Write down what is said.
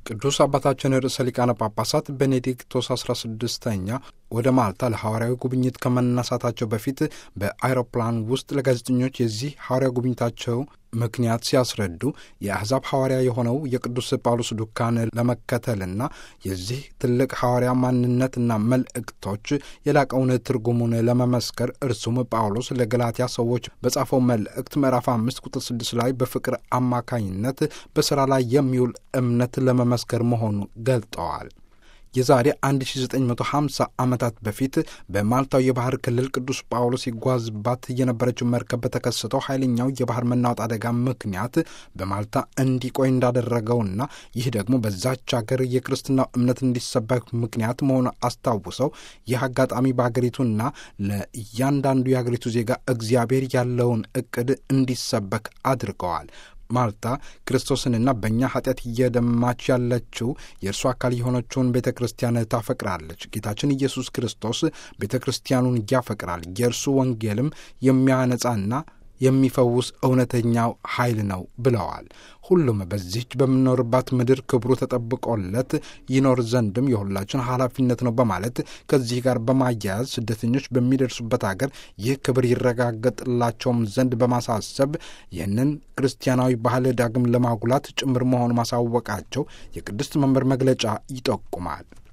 ቅዱስ አባታችን ርዕሰ ሊቃነ ጳጳሳት ቤኔዲክቶስ 16ኛ ወደ ማልታ ለሐዋርያዊ ጉብኝት ከመነሳታቸው በፊት በአይሮፕላን ውስጥ ለጋዜጠኞች የዚህ ሐዋርያ ጉብኝታቸው ምክንያት ሲያስረዱ የአሕዛብ ሐዋርያ የሆነው የቅዱስ ጳውሎስ ዱካን ለመከተልና የዚህ ትልቅ ሐዋርያ ማንነትና መልእክቶች የላቀውን ትርጉሙን ለመመስከር እርሱም ጳውሎስ ለገላትያ ሰዎች በጻፈው መልእክት ምዕራፍ አምስት ቁጥር ስድስት ላይ በፍቅር አማካኝነት በሥራ ላይ የሚውል እምነት ለመመስከር መሆኑን ገልጠዋል። የዛሬ 1950 ዓመታት በፊት በማልታው የባህር ክልል ቅዱስ ጳውሎስ ይጓዝባት የነበረችው መርከብ በተከሰተው ኃይለኛው የባህር መናወጥ አደጋ ምክንያት በማልታ እንዲቆይ እንዳደረገውና ይህ ደግሞ በዛች ሀገር የክርስትናው እምነት እንዲሰበክ ምክንያት መሆኑ አስታውሰው ይህ አጋጣሚ በሀገሪቱና ለእያንዳንዱ የሀገሪቱ ዜጋ እግዚአብሔር ያለውን እቅድ እንዲሰበክ አድርገዋል። ማልታ ክርስቶስንና በእኛ ኃጢአት እየደማች ያለችው የእርሱ አካል የሆነችውን ቤተ ክርስቲያን ታፈቅራለች። ጌታችን ኢየሱስ ክርስቶስ ቤተ ክርስቲያኑን ያፈቅራል። የእርሱ ወንጌልም የሚያነጻና የሚፈውስ እውነተኛው ኃይል ነው ብለዋል። ሁሉም በዚህች በምኖርባት ምድር ክብሩ ተጠብቆለት ይኖር ዘንድም የሁላችን ኃላፊነት ነው በማለት ከዚህ ጋር በማያያዝ ስደተኞች በሚደርሱበት አገር ይህ ክብር ይረጋገጥላቸውም ዘንድ በማሳሰብ ይህንን ክርስቲያናዊ ባህል ዳግም ለማጉላት ጭምር መሆኑ ማሳወቃቸው የቅድስት መንበር መግለጫ ይጠቁማል።